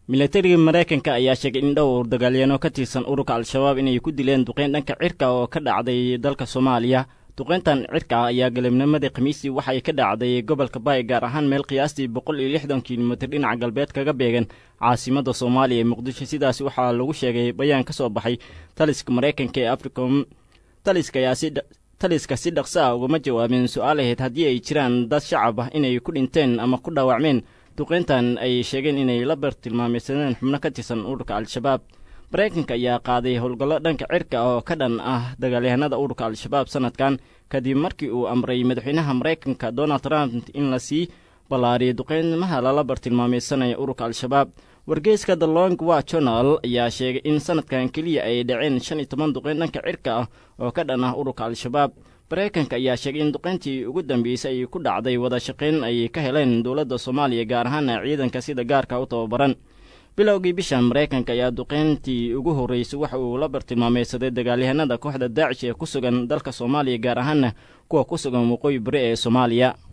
milatariga maraykanka ayaa sheegay in dhowr dagaalyaano ka tirsan ururka al-shabaab inay ku dileen duqeyn dhanka cirka oo ka dhacday dalka soomaaliya duqeyntan cirka ah ayaa galabnimadii khamiistii waxay ka dhacday gobolka baay gaar ahaan meel qiyaastii boqol iyo lixdan kilomitir dhinaca galbeed kaga beegan caasimadda soomaaliya ee muqdisho sidaas waxaa lagu sheegay bayaan ka soo baxay taliska maraykanka ee africom taliska ayaa si taliska si dhaqso ah ugama jawaabeen su-aal ahayd haddii ay jiraan dad shacab ah inay ku dhinteen ama ku dhaawacmeen duqeyntan ay sheegeen inay la bartilmaameysadeen xubno ka tirsan ururka al-shabaab maraykanka ayaa qaaday howlgallo dhanka cirka oo ka dhan ah dagaalyahanada ururka al-shabaab sanadkan kadib markii uu amray madaxweynaha maraykanka donald trump in la sii ballaariyo duqeymaha lala bartilmaameysanaya ururka al-shabaab wargeyska the long wa journal ayaa sheegay in sanadkan keliya ay dhaceen shan iyo toban duqeyn dhanka cirka ah oo ka dhan ah ururka al-shabaab maraykanka ayaa sheegay in duqeyntii ugu dambeysay ay ku dhacday wada shaqayn ay ka heleen dowladda soomaaliya gaar ahaana ciidanka sida gaarka u tababaran bilowgii bishan maraykanka ayaa duqeyntii ugu horreysay waxa uu la bartilmaameysaday dagaalyahanada kooxda daacish ee ku sugan dalka soomaaliya gaar ahaana kuwa ku sugan waqooyi bari ee soomaaliya